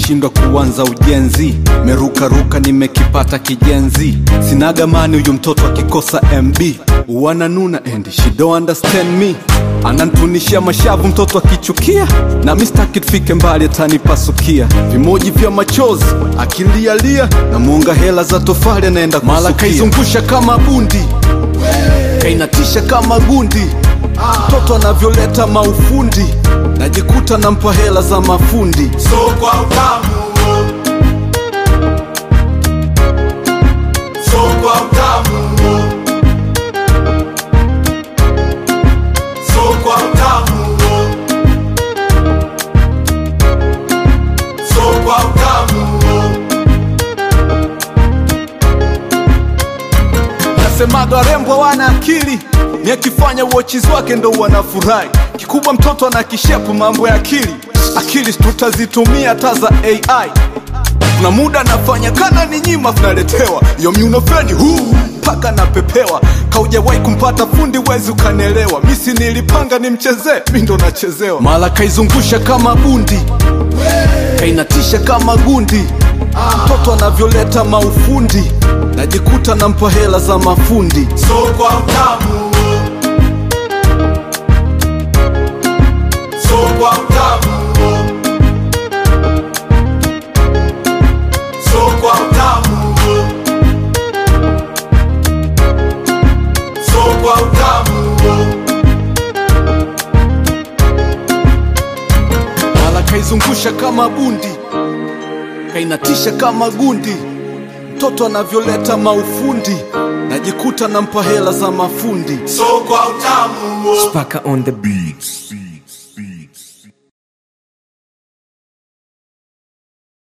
nimeshindwa kuanza ujenzi merukaruka nimekipata kijenzi sinagamani huyu mtoto akikosa mb wananuna and she don't understand me anantunishia mashavu mtoto akichukia na mistaki tufike mbali atanipasukia vimoji vya machozi akilialia na muunga hela za tofali anaenda mala kaizungusha kama bundi kainatisha kama gundi mtoto anavyoleta maufundi najikuta nampa hela za mafundi so kwa utamu so kwa utamu so kwa utamu so kwa utamu nasemaga warembo wana akili ni akifanya uochiz wake ndo wanafurahi kikubwa mtoto ana kishepu mambo ya akili akili tutazitumia hata za ai kuna muda nafanya kana ni nyima tunaletewa yomyunofeni huu mpaka napepewa kaujawahi kumpata fundi wezi ukanelewa misi nilipanga nimchezee mi ndo nachezewa mala kaizungusha kama bundi kainatisha kama gundi mtoto anavyoleta maufundi najikuta nampa hela za mafundi so kwa utamu so kwa utamu so kwa utamu so kwa utamu mala kaizungusha kama bundi kainatisha kama gundi mtoto anavyoleta maufundi najikuta nampa hela za mafundi so kwa utamu Paka on the beats.